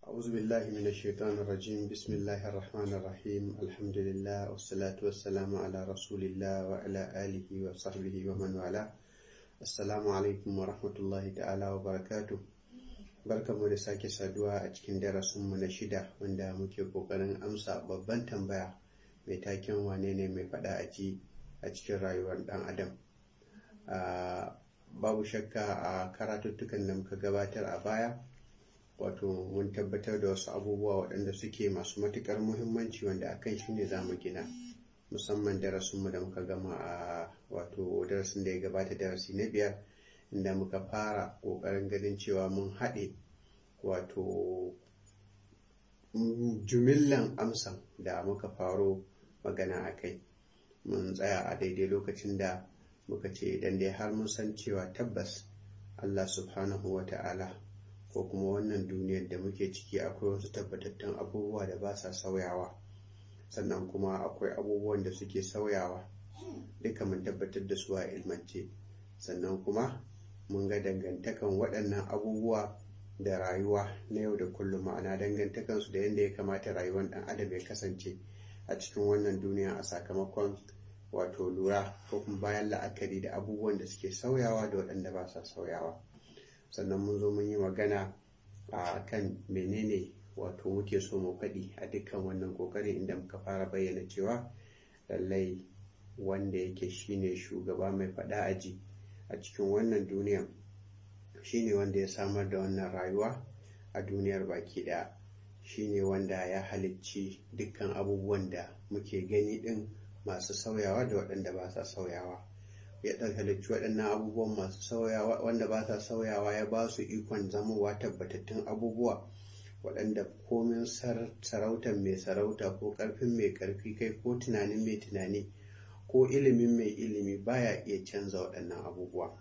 أعوذ بالله من الشيطان الرجيم بسم الله الرحمن الرحيم الحمد لله والصلاة والسلام على رسول الله وعلى آله وصحبه ومن والاه السلام عليكم ورحمة الله تعالى وبركاته barkanmu da sake saduwa a cikin darasinmu na shida wanda muke kokarin amsa babban tambaya mai taken wane ne mai faɗa a ji a cikin rayuwar ɗan adam babu shakka a karatuttukan da muka gabatar a baya wato mun tabbatar da wasu abubuwa waɗanda suke masu matuƙar muhimmanci wanda akan shi ne za mu gina musamman darasinmu da muka gama a wato darasin da ya gabata darasi na biyar inda muka fara ƙoƙarin ganin cewa mun haɗe wato jumillan amsan da muka faro magana a kai mun tsaya a daidai lokacin da muka ce idan dai har mun san cewa tabbas Allah subhanahu wa ta'ala ko kuma wannan duniyar da muke ciki akwai wasu tabbatattun abubuwa da ba sa sauyawa sannan kuma akwai abubuwan da suke sauyawa duka mun tabbatar da su a ilmance sannan kuma mun ga dangantakan waɗannan abubuwa da rayuwa na yau da kullum ma'ana dangantakansu da yadda ya kamata rayuwar ɗan adam ya kasance a cikin wannan duniya a sakamakon wato lura ko kuma bayan la'akari da abubuwan da suke sauyawa da waɗanda ba sa sauyawa sannan mun zo mun yi magana a kan menene wato muke so mu faɗi a dukkan wannan ƙoƙarin inda muka fara bayyana cewa lallai wanda yake shine shugaba mai faɗa aji a cikin wannan duniyan shine wanda ya samar da wannan rayuwa a duniyar baki ɗaya shine wanda ya halicci dukkan abubuwan da muke gani ɗin masu sauyawa da waɗanda ba sa sauyawa ya ɗan halicci waɗannan abubuwan masu sauyawa wanda ba sa sauyawa ya ba su ikon zamowa tabbatattun abubuwa waɗanda komin sarautar mai sarauta ko ƙarfin mai ƙarfi kai ko tunanin mai tunani ko ilimin mai ilimi baya iya canza waɗannan abubuwa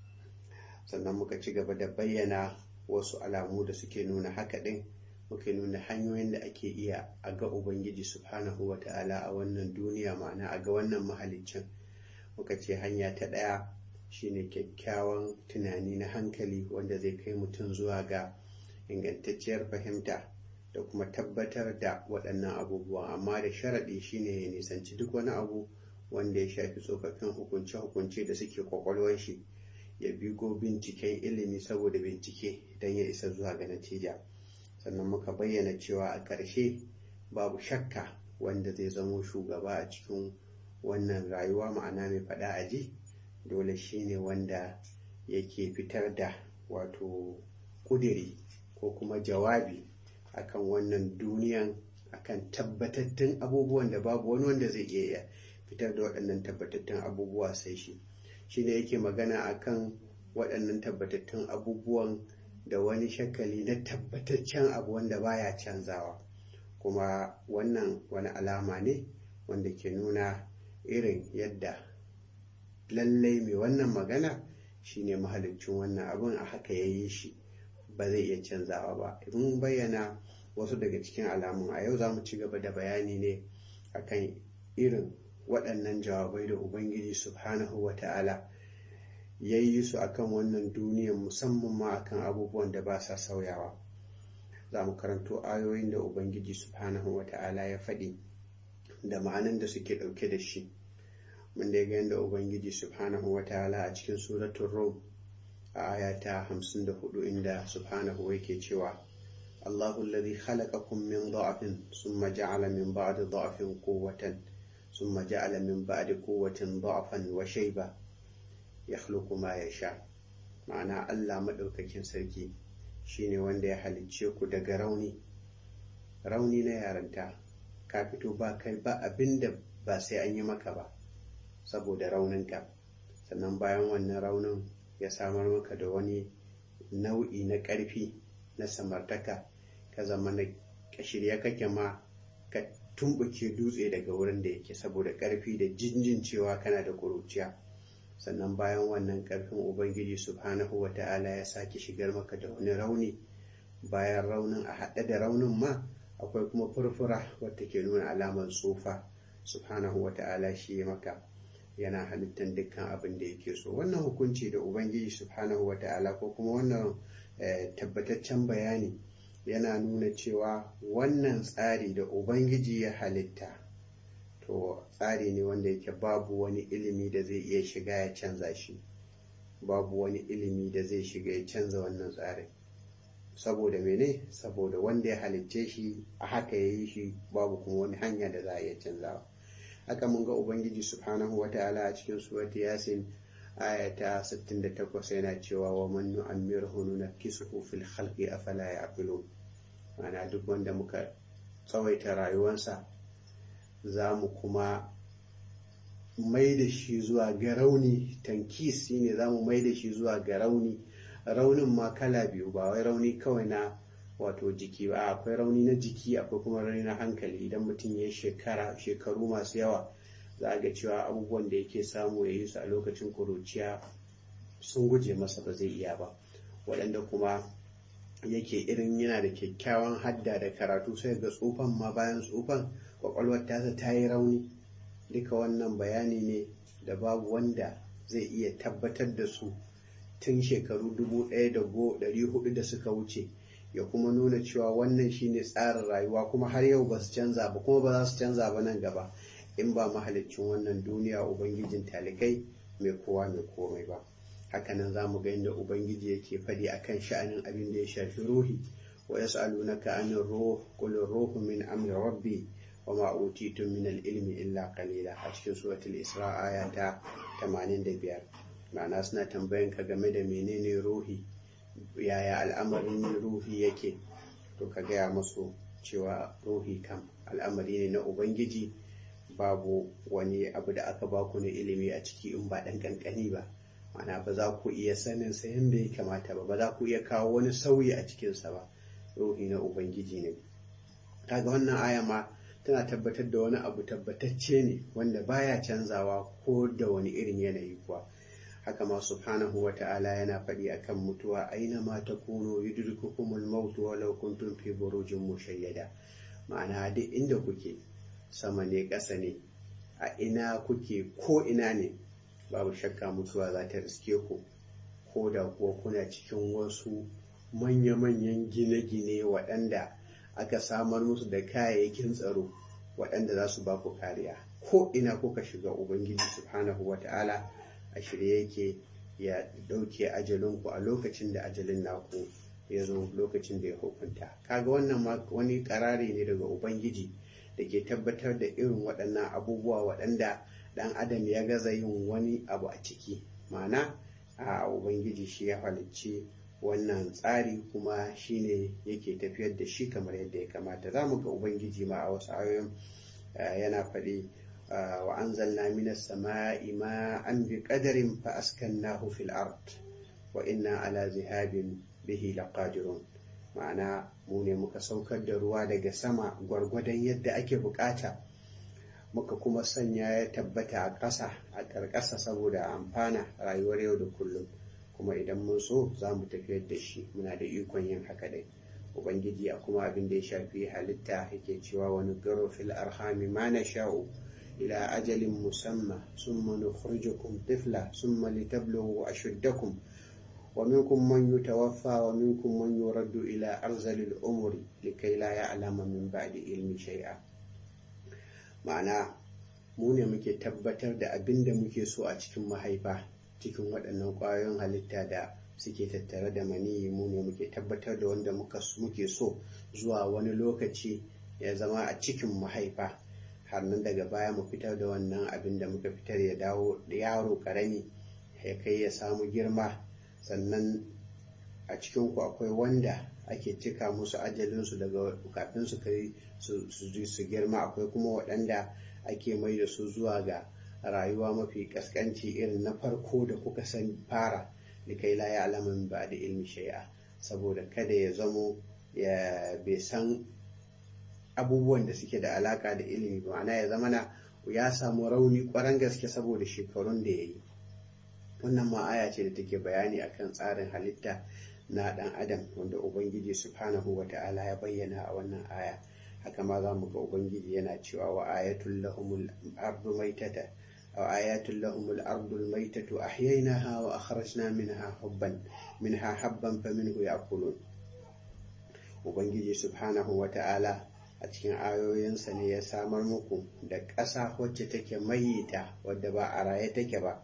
sannan muka ci gaba da bayyana wasu alamu da suke nuna haka ɗin muke nuna hanyoyin da ake iya a ga ubangiji subhanahu wa ta'ala a wannan duniya ma'ana a ga wannan mahaliccin muka ce hanya ta ɗaya shine kyakkyawan tunani na hankali wanda zai kai mutum zuwa ga ingantacciyar fahimta da kuma tabbatar da waɗannan abubuwa amma da sharaɗi shine ya nisanci duk wani abu wanda ya shafi tsofaffin hukunce-hukunce da suke kwakwalwar shi ya bigo binciken ilimi saboda bincike don ya isa zuwa ga natija sannan muka bayyana cewa a ƙarshe babu shakka wanda zai zamo shugaba a cikin wannan rayuwa ma'ana mai faɗa a ji dole shine wanda yake fitar da wato ƙudiri ko kuma jawabi akan wannan duniyan akan tabbatattun abubuwan da babu wani wanda zai iya fitar da waɗannan tabbatattun abubuwa sai shi shi ne yake magana akan waɗannan tabbatattun abubuwan da wani shakali na tabbataccen abu wanda baya canzawa kuma wannan wani alama ne wanda ke nuna irin yadda lallai mai wannan magana shine mahalicin wannan abin a haka ya yi shi ba zai iya canzawa ba mun bayyana wasu daga cikin alamun a yau za mu ci gaba da bayani ne akan irin waɗannan jawabai da ubangiji subhanahu wa ta'ala ya yi su akan wannan duniyar musamman ma akan abubuwan da ba sa sauyawa za mu karanto ayoyin da ubangiji subhanahu wa ta'ala ya faɗi da ma'anan da suke ɗauke da shi mun da ga yadda ubangiji subhanahu wa ta'ala a cikin suratun rom a aya ta 54 inda subhanahu yake cewa Allahu alladhi khalaqakum min dha'fin thumma ja'ala min ba'di dha'fin quwwatan ثم جعل من بعد قوة ضعفا وشيبة يخلق ما يشاء ma'ana Allah maɗaukakin sarki shine wanda ya halicce ku daga rauni rauni na yaranta ka fito ba kai ba abinda ba sai an yi maka ba saboda rauninka sannan bayan wannan raunin ya samar maka da wani nau'i na ƙarfi na samartaka ka zama na shirya kake ma ka tumbuke dutse daga wurin da yake saboda ƙarfi da jinjin cewa kana da ƙuruciya sannan bayan wannan ƙarfin ubangiji subhanahu wa ta'ala ya sake shigar maka da wani rauni bayan raunin a haɗe da raunin ma akwai kuma furfura wadda ke nuna alamar tsufa subhanahu wa ta'ala shi ya maka yana halittar dukkan abin da yake so wannan hukunci da ubangiji subhanahu wa ta'ala ko kuma wannan tabbataccen bayani yana nuna cewa wannan tsari da ubangiji ya halitta to tsari ne wanda yake babu wani ilimi da zai iya shiga ya canza shi babu wani ilimi da zai shiga ya canza wannan tsarin saboda mene saboda wanda ya halicce shi a haka ya yi shi babu kuma wani hanya da za a iya canzawa haka mun ga ubangiji subhanahu wa ta'ala a cikin suwati yasin ayata 68 yana cewa wa man nu'ammirhu nunakkisuhu fil khalqi afala ya'qilun ma'ana duk wanda muka tsawaita rayuwarsa za mu kuma mai da shi zuwa ga rauni tankis shine za mu mai da shi zuwa ga rauni raunin ma kala biyu ba wai rauni kawai na wato jiki ba akwai rauni na jiki akwai kuma rauni na hankali idan mutum ya shekara shekaru masu yawa za a ga cewa abubuwan da yake samu ya yi su a lokacin kuruciya sun guje masa ba zai iya ba waɗanda kuma yake irin yana da kyakkyawan hadda da karatu sai ga tsufan ma bayan tsufan kwakwalwar tasa ta yi rauni duka wannan bayani ne da babu wanda zai iya tabbatar da su tun shekaru dubu ɗaya da ɗari hudu da suka wuce ya kuma nuna cewa wannan shine tsarin rayuwa kuma har yau ba su canza ba kuma ba za su canza ba nan gaba in ba mahalicin wannan duniya ubangijin talikai mai kowa mai komai ba hakanan za mu ga inda ubangiji yake faɗi akan sha'anin abin da ya shafi ruhi wa yas'alunaka anir ruh qul ruhu min amri rabbi wa ma utitum min al-ilmi illa qalila a cikin suratul isra aya ta 85 ma'ana suna tambayan ka game da menene ruhi yaya al'amarin ruhi yake to ka gaya musu cewa ruhi kam al'amari ne na ubangiji babu wani abu da aka baku na ilimi a ciki in ba ɗan ƙanƙani ba mana ba za ku iya sanin sa yadda ya kamata ba ba za ku iya kawo wani sauyi a cikinsa ba ruhi na ubangiji ne kaga wannan aya ma tana tabbatar da wani abu tabbatacce ne wanda baya canzawa ko da wani irin yanayi kuwa haka ma subhanahu wa ta'ala yana faɗi akan mutuwa aina ma takunu yudrikukumul maut walau kuntum fi burujin mushayyada ma'ana duk inda kuke sama ne ƙasa ne a ina kuke ko ina ne babu shakka mutuwa za ta riske ku ko da kuwa kuna cikin wasu manya-manyan gine-gine waɗanda aka samar musu da kayayyakin tsaro waɗanda za su ba ku kariya ko ina kuka shiga ubangiji subhanahu wa ta'ala a shirye yake ya ɗauke ajalinku a lokacin da ajalin naku ya zo lokacin da ya hukunta kaga wannan wani karari ne daga ubangiji da ke tabbatar da irin waɗannan abubuwa waɗanda ɗan adam ya gaza yin wani abu a ciki ma'ana a ubangiji shi ya halicci wannan tsari kuma shine yake tafiyar da shi kamar yadda ya kamata za mu ga ubangiji ma a wasu ayoyin yana faɗi wa anzalna minas sama'i ma'an bi qadarin fa askannahu fil ard wa inna ala zihabin bihi laqadirun ma'ana mu ne muka saukar da ruwa daga sama gwargwadon yadda ake bukata muka kuma sanya ya tabbata a ƙasa a ƙarƙasa saboda amfana rayuwar yau da kullum kuma idan mun so za mu tafiyar da shi muna da ikon yin haka dai ubangiji a kuma abin da ya shafi halitta yake cewa wani garo fil arhami ma na sha'u ila ajalin musamma summa nukhrijukum tifla summa litablughu ashuddakum ومنكم من يتوفى ومنكم من يرد إلى أرذل الأمور لكي لا يعلم من بعد علم شيئا ma'ana mu ne muke tabbatar da abin da muke so a cikin mahaifa cikin waɗannan ƙwayoyin halitta da suke tattare da maniyi mu ne muke tabbatar da wanda muke so zuwa wani lokaci ya zama a cikin mahaifa har nan daga baya mu fitar da wannan abin da muka fitar ya dawo da yaro ƙarami ya kai ya samu girma sannan a cikinku akwai wanda ake cika musu ajalinsu daga kafin su kai su girma akwai kuma waɗanda ake mai da su zuwa ga rayuwa mafi kaskanci irin na farko da kuka san fara da kai la ya alaman ba da ilmi shai'a saboda kada ya zamo ya bai san abubuwan da suke da alaka da ilimi ba ma'ana ya zama na ya samu rauni kwaran gaske saboda shekarun da ya yi wannan ma aya ce da take bayani akan tsarin halitta na dan adam wanda ubangiji subhanahu wa ta'ala ya bayyana a wannan aya haka ma za mu ga ubangiji yana cewa wa ayatul lahumul ardu maitata aw ayatul lahumul ardu maitatu ahyaynaha wa akhrajna minha hubban minha habban faminhu ya'kulun ubangiji subhanahu wa ta'ala a cikin ayoyinsa ne ya samar muku da ƙasa wacce take mayita wadda ba a raye take ba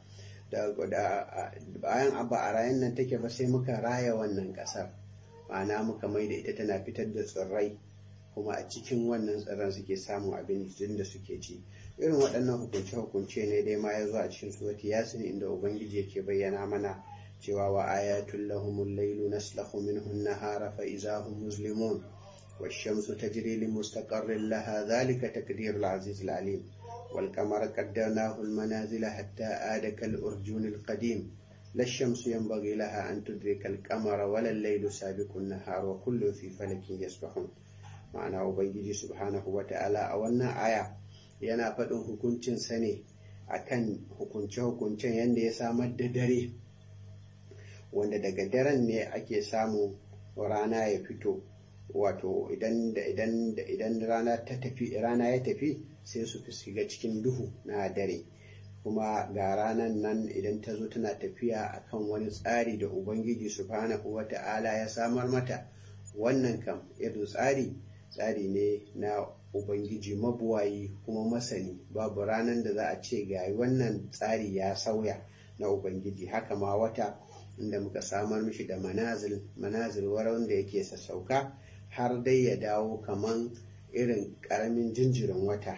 bayan ba a rayen nan take ba sai muka raya wannan ƙasar ma'ana muka mai da ita tana fitar da tsirrai kuma a cikin wannan tsirran suke samun abincin da suke ci irin waɗannan hukunce-hukunce ne dai ma ya zo a cikin surati yasin inda ubangiji yake bayyana mana cewa wa ayatul lahumul lailu naslahu minhu an-nahara fa idza hum muslimun والشمس تجري لمستقر لها ذلك تقدير العزيز العليم والقمر قدرناه المنازل حتى آد كالأرجون القديم لا الشمس ينبغي لها أن تدرك القمر ولا الليل سابق النهار وكل في فلك يسبحون ma'ana ubangiji subhanahu wa ta'ala a wannan aya yana faɗin hukuncinsa ne akan hukunce-hukuncen yadda ya samar da dare wanda daga daren ne ake samu rana ya fito wato idan idan idan rana ta tafi rana ya tafi sai su shiga cikin duhu na dare kuma ga ranan nan idan ta zo tana tafiya akan wani tsari da ubangiji subhanahu wa ta'ala ya samar mata wannan kam irin tsari tsari ne na ubangiji mabuwayi kuma masani babu ranar da za a ce ga wannan tsari ya sauya na ubangiji haka ma wata inda muka samar mishi da manazil manazil wanda yake sassauka har dai ya dawo kaman irin karamin jinjirin wata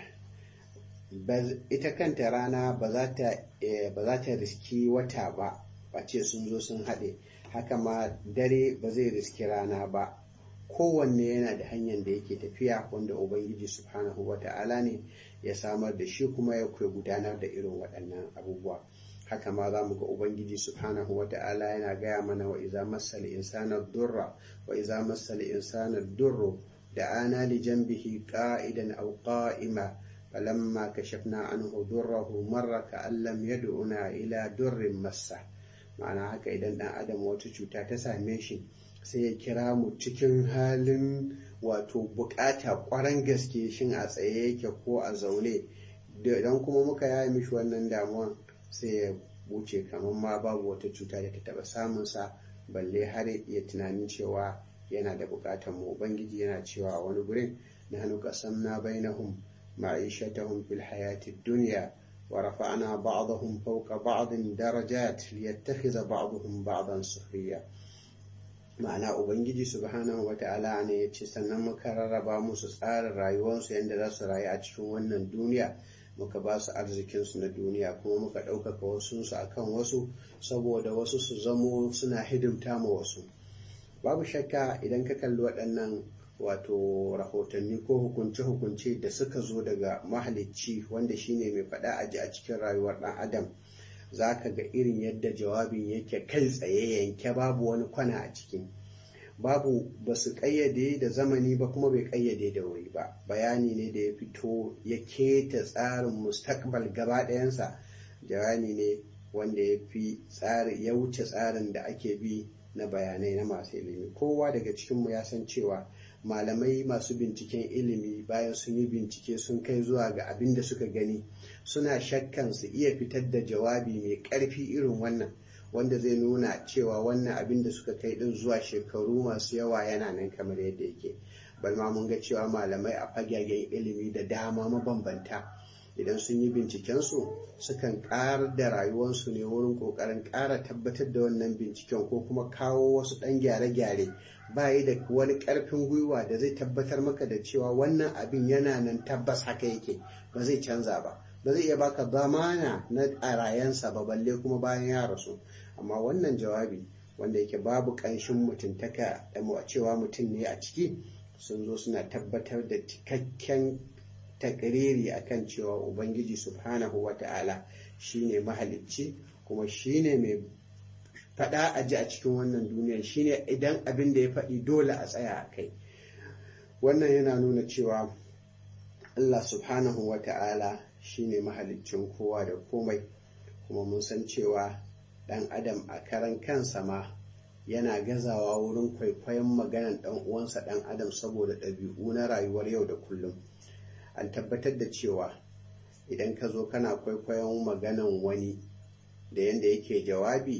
ita kanta rana ba za ta riski wata ba ba ce sun zo sun haɗe haka ma dare ba zai riski rana ba kowanne yana da hanyar da yake tafiya wanda ubangiji subhanahu wa ta'ala ne ya samar da shi kuma ya kuwa gudanar da irin waɗannan abubuwa haka ma za mu ga ubangiji subhanahu wa ta'ala yana gaya mana wa iza massal insana durra wa iza massal insana durru da ana li janbihi qa'idan aw qa'ima falamma kashafna anhu durrahu marra ka'an lam yad'una ila durrin massa ma'ana haka idan dan adam wata cuta ta same shi sai ya kira mu cikin halin wato bukata kwaran gaske shin a tsaye yake ko a zaune idan kuma muka yaya mishi wannan damuwan sai ya wuce kamar ma babu wata cuta da ta taba samunsa balle har ya tunanin cewa yana da bukatar mu ubangiji yana cewa a wani gurin na hannu kasam na bainahum ma'ishatahum fil hayati dunya wa rafa'na ba'dahum fawqa ba'din darajat liyattakhidha ba'dahum ba'dan sukhriya ma'ana ubangiji subhanahu wata'ala ne ya ce sannan muka rarraba musu tsarin rayuwarsu yadda za su rayu a cikin wannan duniya muka ba su arzikinsu na duniya kuma muka ɗaukaka wasunsu a kan wasu saboda wasu su zamo suna hidimta ma wasu babu shakka idan ka kalli waɗannan wato rahotanni ko hukunce-hukunce da suka zo daga mahalicci wanda shine mai faɗa aji a cikin rayuwar ɗan adam za ka ga irin yadda jawabin yake kai tsaye yanke babu wani kwana a ciki babu ba su ƙayyade da zamani ba kuma bai ƙayyade da wuri ba bayani ne da ya fito ya keta tsarin mustakbal gaba ɗayansa bayani ne wanda ya fi tsari ya wuce tsarin da ake bi na bayanai na masu ilimi kowa daga cikinmu ya san cewa malamai masu binciken ilimi bayan sun yi bincike sun kai zuwa ga abin da suka gani suna shakkan su iya fitar da jawabi mai ƙarfi irin wannan wanda zai nuna cewa wannan abin da suka kai din zuwa shekaru masu yawa yana nan kamar yadda yake balma mun ga cewa malamai a fagagen ilimi da dama mabambanta idan sun yi bincikensu sukan ƙarar da rayuwarsu ne wurin ƙoƙarin ƙara tabbatar da wannan binciken ko kuma kawo wasu ɗan gyare-gyare bayi da wani ƙarfin gwiwa da zai tabbatar maka da cewa wannan abin yana nan tabbas haka yake ba zai canza ba ba zai iya baka zamana na ƙarayensa ba balle kuma bayan ya rasu amma wannan jawabi wanda yake babu ƙanshin mutuntaka da cewa mutum ne a ciki sun zo suna tabbatar da cikakken takriri akan cewa ubangiji subhanahu wa ta'ala shine mahalicci kuma shine mai faɗa a ji a cikin wannan duniya shine idan abin da ya faɗi dole a tsaya a kai wannan yana nuna cewa allah subhanahu wa ta'ala shine mahaliccin kowa da komai kuma mun san cewa ɗan adam a karan kansa ma yana gazawa wurin kwaikwayon maganan ɗan uwansa ɗan adam saboda ɗabi'u na rayuwar yau da kullum an tabbatar da cewa idan ka zo kana kwaikwayon maganan wani da yadda yake jawabi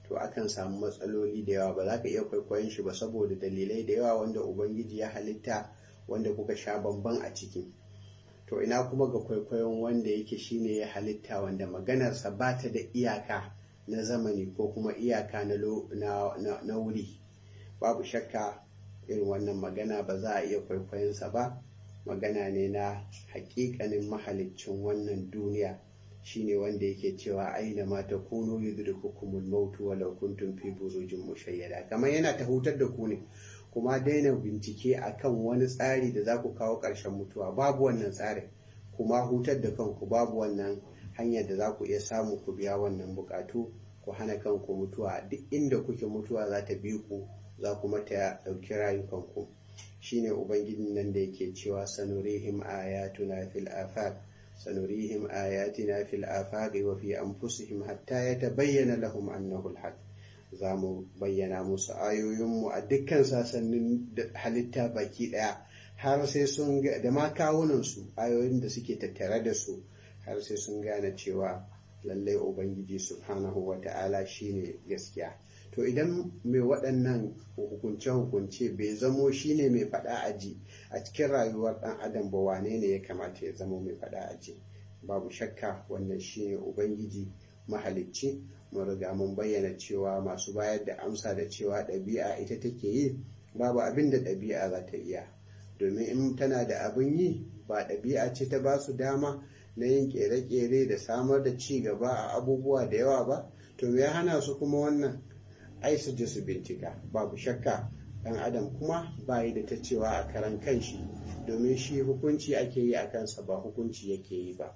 to akan samu matsaloli da yawa ba za ka iya kwaikwayon shi ba saboda dalilai da yawa wanda ubangiji ya halitta wanda kuka sha bamban a ciki to ina kuma ga kwaikwayon wanda yake shine ya halitta wanda maganarsa ba ta da iyaka na zamani ko kuma iyaka na wuri babu shakka irin wannan magana ba za a iya kwaikwayonsa ba magana ne na hakikanin mahaliccin wannan duniya shine wanda yake cewa aina ma ta kuno yudrikukumul mautu walau kuntum fi burujin mushayyada kamar yana ta hutar da ku ne kuma daina bincike akan wani tsari da za ku kawo ƙarshen mutuwa babu wannan tsarin kuma hutar da kanku babu wannan hanyar da za ku iya samu ku biya wannan bukatu ku hana kanku mutuwa duk inda kuke mutuwa za ta bi ku za kuma ta ɗauki rayukanku shine ubangijin nan da yake cewa sanurihim ayatuna fil afaq sanurihim ayatina fil afaq wa fi anfusihim hatta yatabayyana lahum annahu al za mu bayyana musu ayoyinmu a dukkan sasannin halitta baki daya har sai sun ga da ma kawunansu ayoyin da suke tattare da su har sai sun gane cewa lallai ubangiji subhanahu wa ta'ala shine gaskiya to idan mai waɗannan hukunce-hukunce bai zamo shine mai faɗa aji a cikin rayuwar ɗan adam ba wane ne ya kamata ya zamo mai faɗa aji babu shakka wannan shine ubangiji mahalicci mun riga mun bayyana cewa masu bayar da amsa da cewa ɗabi'a ita take yi babu abin da ɗabi'a za ta iya domin in tana da abin yi ba ɗabi'a ce ta ba su dama na yin ƙere-ƙere da samar da ci gaba a abubuwa da yawa ba to me ya hana su kuma wannan ai su je su bincika babu shakka ɗan adam kuma ba yi da ta cewa a karan kanshi domin shi hukunci ake yi a kansa ba hukunci yake yi ba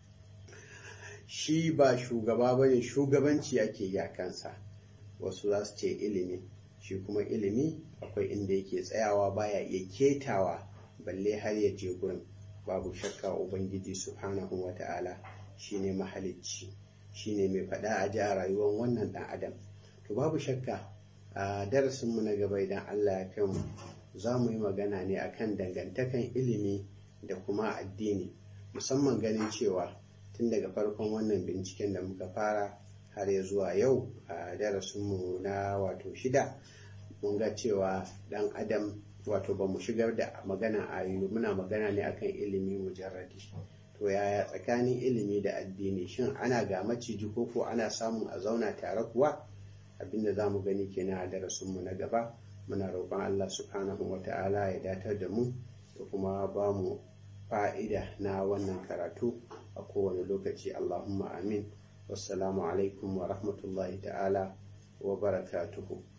shi ba shugaba ba ne shugabanci ake yi a kansa wasu za su ce ilimi shi kuma ilimi akwai inda yake tsayawa baya iya ketawa balle har ya je gurin babu shakka ubangiji subhanahu wa ta'ala shine mahalicci shine mai faɗa a ji a rayuwar wannan ɗan adam to babu shakka a darasinmu na gaba idan allah ya kai mu za mu yi magana ne akan dangantakan ilimi da kuma addini musamman ganin cewa tun daga farkon wannan binciken da muka fara har ya zuwa yau a darasinmu na wato shida mun ga cewa dan adam wato ba mu shigar da magana a muna magana ne akan ilimi mujarradi to yaya tsakanin ilimi da addini shin ana ga maciji ko ko ana samun a zauna tare kuwa abinda za mu gani kenan a darasinmu na gaba muna roƙon allah subhanahu wa ta'ala ya datar da mu da kuma ba mu fa'ida na wannan karatu a kowane lokaci Allahumma amin wassalamu alaikum wa rahmatullahi ta'ala wa barakatuhu